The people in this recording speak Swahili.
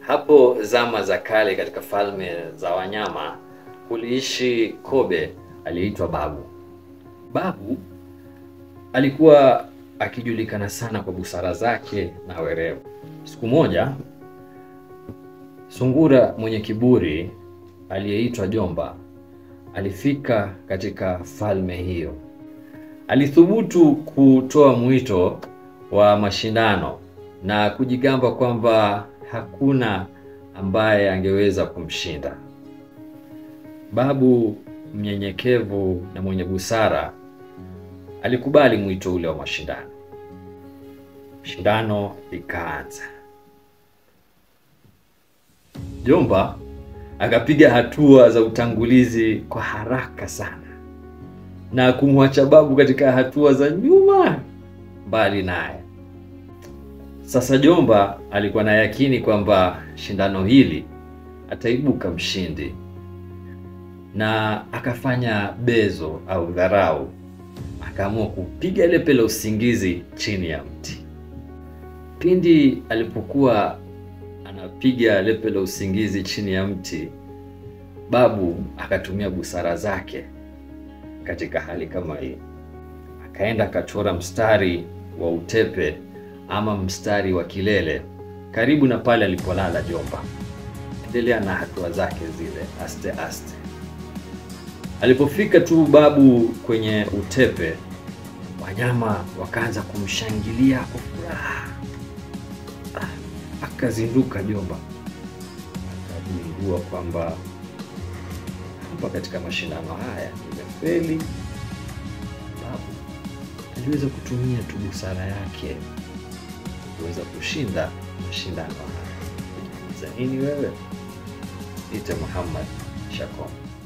Hapo zama za kale, katika falme za wanyama, kuliishi kobe aliyeitwa Babu. Babu alikuwa akijulikana sana kwa busara zake na werevu. Siku moja, sungura mwenye kiburi aliyeitwa Jomba alifika katika falme hiyo. Alithubutu kutoa mwito wa mashindano na kujigamba kwamba hakuna ambaye angeweza kumshinda. Babu mnyenyekevu na mwenye busara alikubali mwito ule wa mashindano. Shindano likaanza. Jomba akapiga hatua za utangulizi kwa haraka sana na kumwacha Babu katika hatua za nyuma mbali naye. Sasa Jomba alikuwa na yakini kwamba shindano hili ataibuka mshindi, na akafanya bezo au dharau, akaamua kupiga lepe la usingizi chini ya mti. Pindi alipokuwa anapiga lepe la usingizi chini ya mti, Babu akatumia busara zake katika hali kama hii, akaenda akachora mstari wa utepe ama mstari wa kilele karibu na pale alipolala Jomba, endelea na hatua zake zile aste aste. Alipofika tu Babu kwenye utepe, wanyama wakaanza kumshangilia kwa furaha. Ah, akazinduka Jomba, akagundua kwamba hapa katika mashindano haya nimefeli. Babu aliweza kutumia tu busara yake kuweza kushinda mashindano haya. Unajifunza nini wewe? Ite Muhammad Shakon.